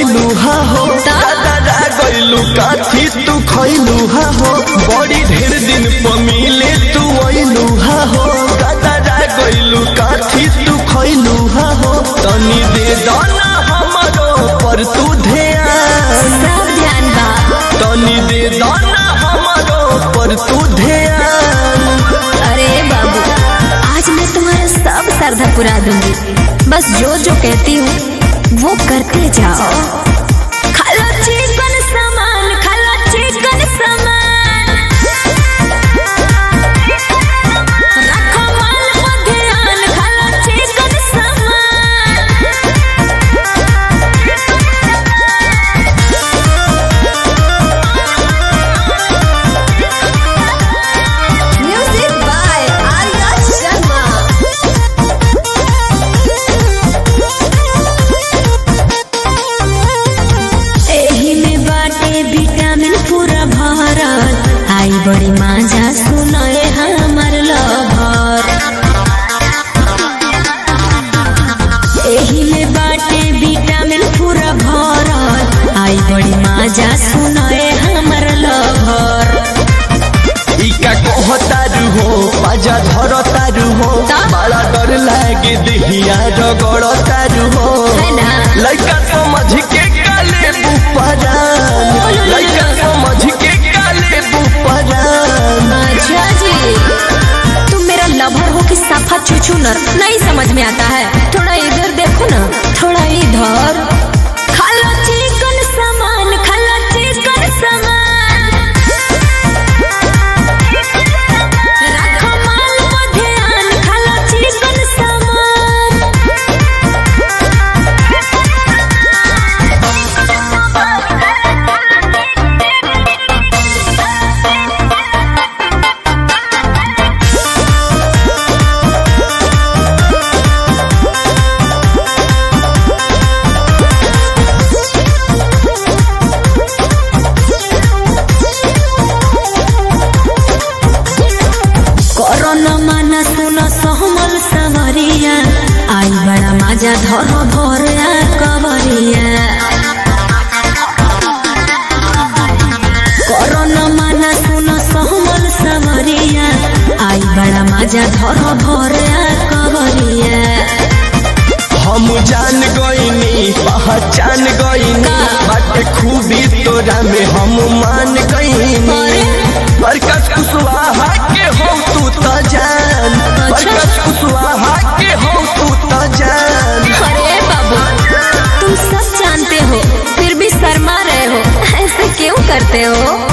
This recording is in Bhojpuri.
गइलू हा हो ता? दादा गइलू काथी तू खइलू हा हो बड़ी ढेर दिन पर मिले तू अइलू हा हो दादा गइलू काथी तू खइलू हा हो तनी दे दाना हमरो पर तू ध्यान सब ध्यान बा तनी दे दाना हमरो पर तू ध्यान अरे बाबू आज मैं तुम्हारा सब श्रद्धा पुरा दूंगी बस जो जो कहती हूँ वो करते जाओ खालो चिकन सामान खालो चिकन सामान रखो माल को ध्यान खालो चिकन सामान म्यूजिक बाय आर्या शर्मा एही में बाटे विटामिन पूरा भरल आई बड़ी माजा सुनए हमर लभर एही में बाटे विटामिन पूरा भरल आई बड़ी माजा सुनए हमर लभर इका कहतारू हो बाजा धरतारू हो ता? बड़ा डर लागे देहिया रगड़तारू हो है ना लइका समझ के काले बुपरान लइका समझ के काले बुपरान अच्छा जी तुम मेरा लवर हो कि सफा चुचुनर नहीं समझ में आता है थोड़ा इधर देखो ना थोड़ा इधर खाला चिकन सामान खाला चिकन सामान रखो माल को ध्यान खाला चिकन सामान कोरोना माना सुनो सहमल सवरिया आई बड़ा मजा धर भरिया कवरिया कोरोना माना सुनो सहमल सवरिया आई बड़ा मजा धर भरिया कवरिया हम जान गईनी पहचान गईनी का? बाटे खूबी तोरा में हम मान गईनी अरे? बरकत कुशवाहा के हो तू तो जान अच्छा? बरकत कुशवाहा के हो तू तो जान अरे बाबू तुम सब जानते हो फिर भी शर्मा रहे हो ऐसे क्यों करते हो